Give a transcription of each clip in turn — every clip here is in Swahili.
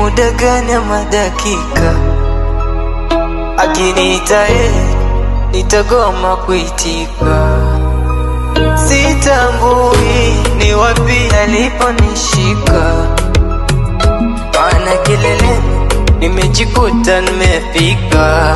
muda gani ama dakika akiniita yeye nitagoma kuitika sitambui ni wapi aliponishika maana kileleni nimejikuta nimefika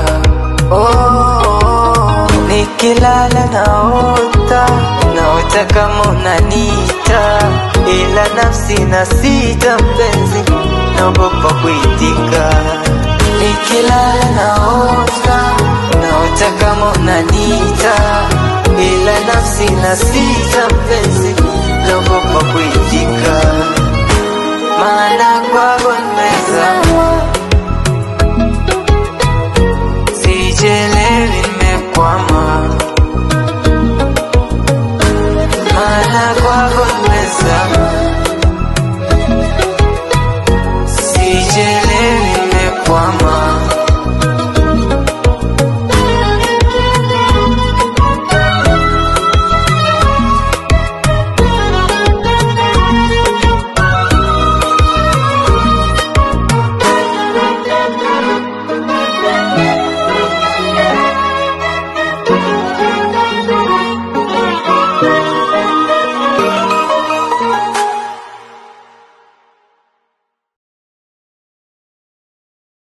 oh, nikilala naota naota kama unanita ila nafsi na sita mpenzi naogopa kuitika nikilala naota naota kama unanita ila nafsi na sita mpenzi naogopa kuitika maana kwako nimezama sijelewi nimekwama maana kwako